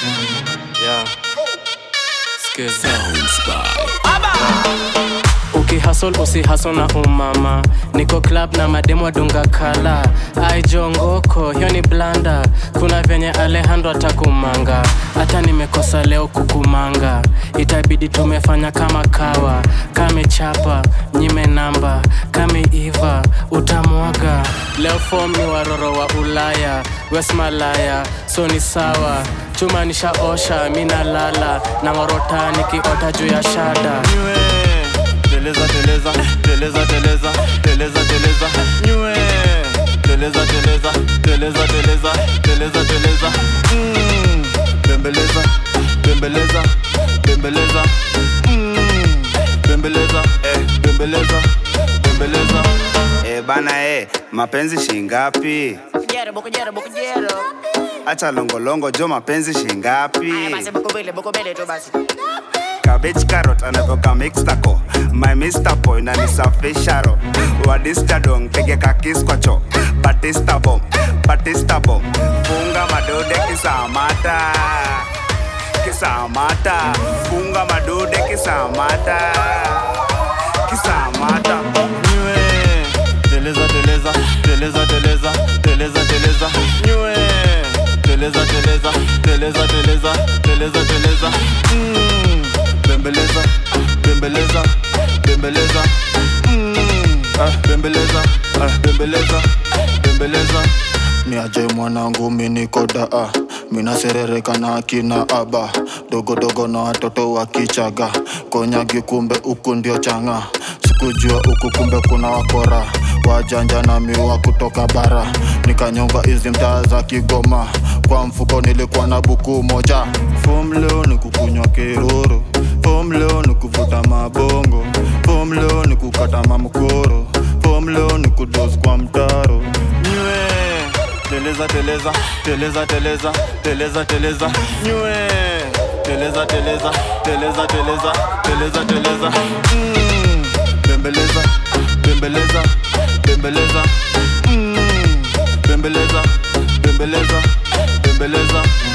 Yeah. Skiza. ukihasol usihasol na umama niko club na mademo dunga kala aijongoko hiyo ni blanda kuna venye alejandro atakumanga hata nimekosa leo kukumanga itabidi tumefanya kama kawa kamechapa nyime namba kameiva utamwaga leo fom ni waroro wa ulaya wesmalaya so ni sawa chuma nishaosha minalala na ngorota nikiota juu ya shada Nywe, teleza teleza teleza teleza teleza teleza nywe teleza teleza teleza teleza teleza teleza Mm, bembeleza bembeleza bembeleza Mm, bembeleza eh, bembeleza bembeleza E bana e, mapenzi shingapi? Bukujero, bukujero, bukujero. Acha longolongo jo, mapenzi shingapi? Haya basi bukubele, bukubele tu basi. Cabbage carrot anatoka mixtaco My Mr. Boy na nisafisha ro Wadista dong pige kakis kwa cho Batista bomb, Batista bomb Funga madude kisamata Kisamata Funga madude kisamata Kisamata nywe teleza teleza teleza teleza teleza teleza nywe teleza teleza teleza teleza teleza teleza Mm, bembeleza bembeleza bembeleza Mm, ah, bembeleza ah, bembeleza bembeleza ni aje mwanangu minikodaa minaserereka na akina aba dogodogo na watoto wa kichaga konyagi kumbe huku ndio changa sikujua huku kumbe kuna wakora wajanja na miwa kutoka bara nikanyonga hizi mtaa za kigoma kwa mfuko nilikuwa na buku moja fom leo ni kukunywa kiruru fom leo ni kuvuta mabongo fom leo ni kukata mamkoro fom leo ni kudos kwa mtaro nywe teleza teleza teleza teleza teleza teleza nywe teleza teleza teleza teleza teleza teleza Mm, bembeleza bembeleza bembeleza Mm, bembeleza bembeleza bembeleza